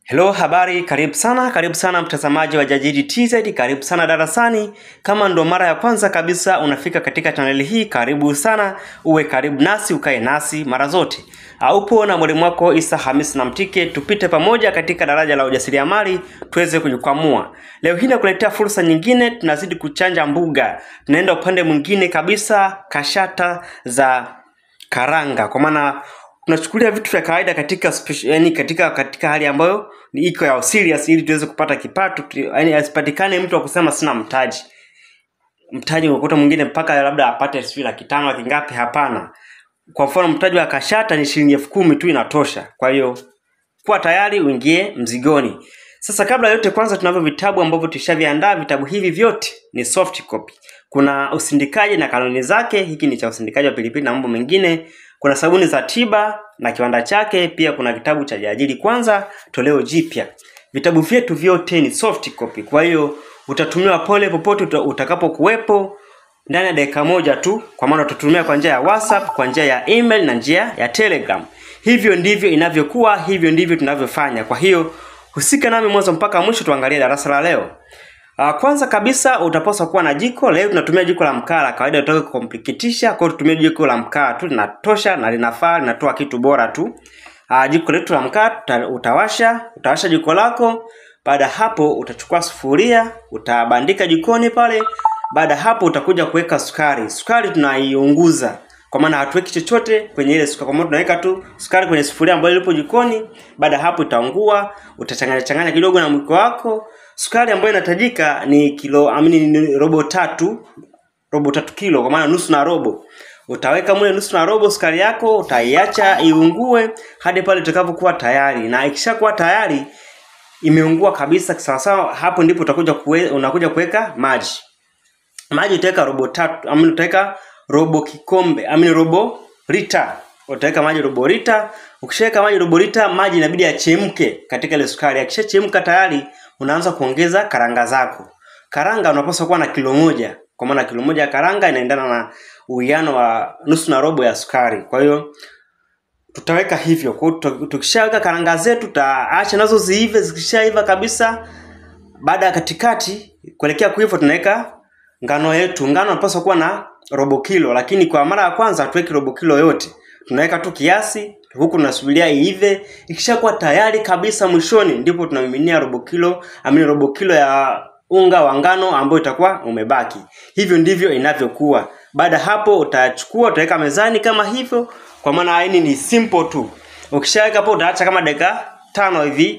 Hello, habari, karibu sana, karibu sana mtazamaji wa Jajidi TZ, karibu sana darasani. Kama ndo mara ya kwanza kabisa unafika katika chaneli hii, karibu sana, uwe karibu nasi, ukae nasi mara zote. Uh, upo na mwalimu wako Isa Hamis na Mtike, tupite pamoja katika daraja la ujasiriamali tuweze kujikwamua. Leo hii nakuletea fursa nyingine, tunazidi kuchanja mbuga, tunaenda upande mwingine kabisa, kashata za karanga, kwa maana tunachukulia vitu vya kawaida katika special, yani katika katika hali ambayo ni iko ya serious ili tuweze kupata kipato tu- yani asipatikane mtu wa kusema sina mtaji mtaji unakuta mwingine mpaka labda apate sijui laki tano laki ngapi hapana kwa mfano mtaji wa kashata ni shilingi elfu kumi tu inatosha kwa hiyo kuwa tayari uingie mzigoni sasa kabla ya yote kwanza tunavyo vitabu ambavyo tushaviandaa vitabu hivi vyote ni soft copy kuna usindikaji na kanuni zake hiki ni cha usindikaji wa pilipili na mambo mengine kuna sabuni za tiba na kiwanda chake pia kuna kitabu cha jiajiri kwanza toleo jipya vitabu vyetu vyote ni soft copy kwa hiyo utatumiwa pole popote uta- utakapokuwepo ndani ya dakika moja tu kwa maana utatumia kwa njia ya whatsapp kwa njia ya email na njia ya telegram hivyo ndivyo inavyokuwa hivyo ndivyo tunavyofanya kwa hiyo husika nami mwanzo mpaka mwisho tuangalie darasa la leo Uh, kwanza kabisa utapaswa kuwa na jiko. Leo tunatumia jiko la mkaa la kawaida, utaka kukomplikitisha, kwa hiyo tutumie jiko la mkaa tu, linatosha na linafaa, linatoa kitu bora tu. Uh, jiko letu la mkaa tuta- utawasha, utawasha jiko lako. Baada ya hapo utachukua sufuria, utabandika jikoni pale. Baada ya hapo utakuja kuweka sukari. Sukari tunaiunguza kwa maana hatuweki chochote kwenye ile sukari, kwa maana tunaweka tu sukari kwenye sufuria ambayo ilipo jikoni. Baada ya hapo itaungua, utachanganya changanya kidogo na mwiko wako. Sukari ambayo inahitajika ni kilo amini ni robo tatu, robo tatu kilo, kwa maana nusu na robo. Utaweka mule nusu na robo sukari yako, utaiacha iungue hadi pale itakapokuwa tayari, na ikishakuwa tayari imeungua kabisa sawasawa, hapo ndipo utakuja kuwe, unakuja kuweka maji maji utaweka robo tatu amini utaweka robo kikombe amini robo lita utaweka maji robo lita ukishaweka maji robo lita maji inabidi yachemke katika ile sukari akishachemka tayari unaanza kuongeza karanga zako karanga unapaswa kuwa na kilo moja kwa maana kilo moja ya karanga inaendana na uwiano wa nusu na robo ya sukari kwa hiyo tutaweka hivyo kwa hiyo tuta- tukishaweka karanga zetu tutaacha nazo ziive zikishaiva kabisa baada ya katikati kuelekea kuiva tunaweka ngano yetu ngano inapaswa kuwa na robo kilo lakini kwa mara ya kwanza hatuweki robo kilo yote tunaweka tu kiasi huku tunasubiria iive ikishakuwa tayari kabisa mwishoni ndipo tunamiminia robo kilo amini robo kilo ya unga wa ngano ambayo itakuwa umebaki hivyo ndivyo inavyokuwa baada ya hapo utachukua utaweka mezani kama hivyo kwa maana hii ni simple tu ukishaweka hapo utaacha kama dakika tano hivi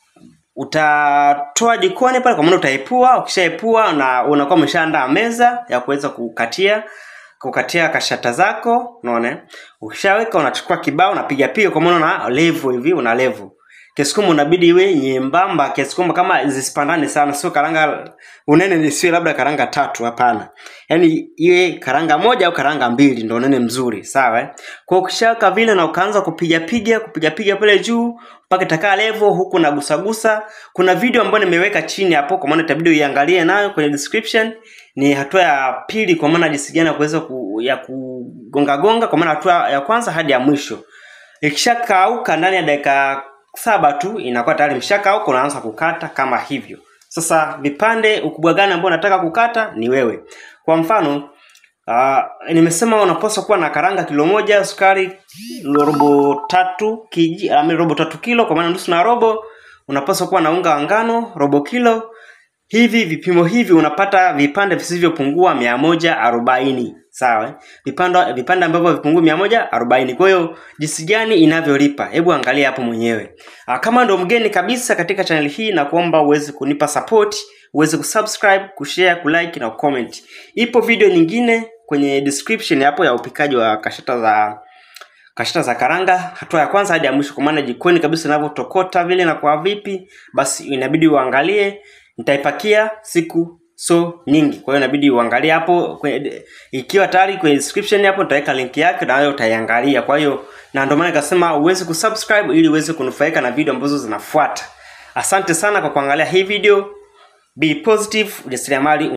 utatoa jikoni pale kwa maana utaepua ukishaepua na unakuwa umeshaandaa meza ya kuweza kukatia kukatia kashata zako unaona eh? ukishaweka unachukua kibao unapiga piga kwa maana una level hivi una level kiasi kwamba unabidi iwe nyembamba kiasi kwamba kama zisipandane sana sio karanga unene nisiwe labda karanga tatu hapana yaani iwe karanga moja au karanga mbili ndo unene mzuri sawa eh? kwa hiyo ukishaweka vile na ukaanza kupiga piga kupiga piga pale juu mpaka itakaa level huku nagusagusa kuna video ambayo nimeweka chini hapo kwa maana itabidi uiangalie nayo kwenye description ni hatua ya pili kwa maana jinsi gani ya kuweza ku, ya kugonga gonga kwa maana hatua ya kwanza hadi ya mwisho ikishakauka ndani ya dakika saba tu inakuwa tayari imeshakauka unaanza kukata kama hivyo sasa vipande ukubwa gani ambao unataka kukata ni wewe kwa mfano Uh, nimesema unapaswa kuwa na karanga kilo moja sukari robo tatu kiji, ami robo tatu kilo kwa maana nusu na robo unapaswa kuwa na unga wa ngano robo kilo hivi vipimo hivi unapata vipande visivyopungua mia moja arobaini sawa eh? vipande vipande ambavyo havipungui mia moja arobaini kwa hiyo jinsi gani inavyolipa hebu angalia hapo mwenyewe Ah, kama ndo mgeni kabisa katika channel hii na kuomba uweze kunipa support uweze kusubscribe kushare kulike na kucomment ipo video nyingine kwenye description hapo ya upikaji wa kashata za kashata za karanga hatua ya kwanza hadi ya mwisho kwa maana jikoni kabisa inavyotokota vile na kwa vipi basi inabidi uangalie nitaipakia siku so nyingi kwa hiyo inabidi uangalie hapo kwenye, ikiwa tayari kwenye description hapo nitaweka link yake na wewe utaiangalia kwa hiyo na ndio maana nikasema uweze kusubscribe ili uweze kunufaika na video ambazo zinafuata asante sana kwa kuangalia hii video be positive ujasiriamali